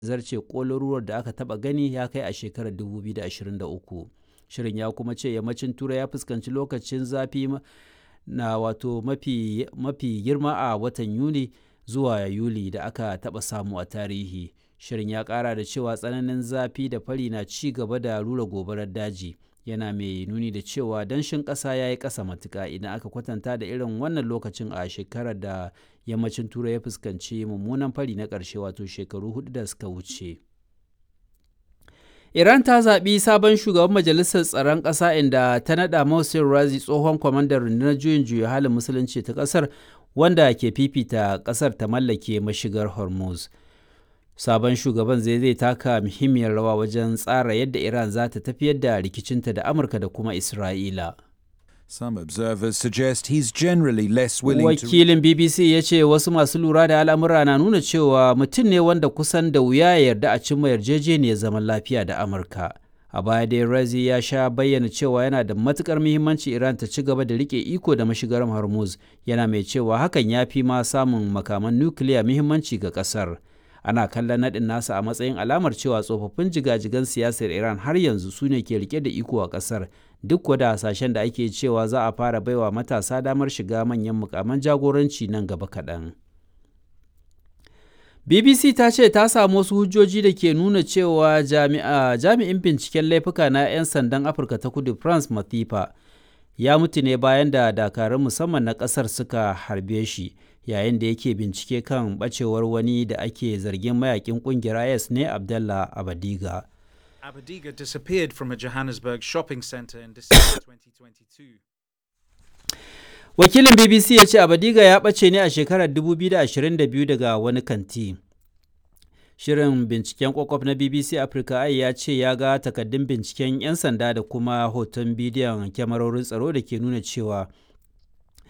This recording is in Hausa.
zarce ƙololuwar da aka taɓa gani ya kai a shekarar 2023 shirin ya kuma ce yammacin turai ya fuskanci lokacin zafi na wato mafi, mafi girma a watan yuni zuwa yuli da aka taɓa samu a tarihi shirin ya ƙara da cewa tsananin zafi da fari na ci gaba da rura gobarar daji yana mai nuni da cewa danshin ƙasa ya yi ƙasa matuƙa idan aka kwatanta da irin wannan lokacin a shekarar da yammacin turai ya fuskanci mummunan fari na ƙarshe wato shekaru hudu da suka wuce iran ta zaɓi sabon shugaban majalisar tsaron ƙasa inda ta naɗa Mohsen Razi tsohon kwamandan rundunar juyin juya halin musulunci ta ƙasar wanda ke fifita ƙasar ta mallake mashigar hormuz sabon shugaban zai zai taka muhimmiyar rawa wajen tsara yadda iran za ta tafiyar da rikicinta da amurka da kuma isra'ila Some observers suggest he's generally less willing to wakilin bbc ya ce wasu masu lura da al'amura na nuna cewa mutum ne wanda kusan da wuya ya yarda a cimma yarjejeniyar zaman lafiya da amurka a baya dai razi ya sha bayyana cewa yana da matukar muhimmanci iran ta ci gaba da rike iko da mashigar hormuz yana mai cewa hakan ya fi ma samun makaman nukiliya muhimmanci ga kasar ana kallon naɗin nasa a matsayin alamar cewa tsofaffin jigajigan siyasar iran har yanzu su ne ke rike da iko a ƙasar duk wada hasashen da ake cewa za a fara baiwa matasa damar shiga manyan mukaman jagoranci nan gaba kaɗan bbc ta ce ta samu wasu hujjoji da ke nuna cewa jami'in binciken laifuka na 'yan sandan afirka ta kudu france mathifa ya mutu ne bayan da dakarun musamman na ƙasar suka harbe shi yayin da yake bincike kan bacewar wani da ake zargin mayakin kungiyar IS ne Abdallah Abadiga. Abadiga disappeared from a Johannesburg shopping center in December 2022. Wakilin BBC ya ce Abadiga ya ɓace ne a shekarar 2022 daga wani kanti. Shirin binciken kwakwaf na BBC Africa ai ya ce ya ga takaddun binciken 'yan sanda da kuma hoton bidiyon kyamarorin tsaro da ke nuna cewa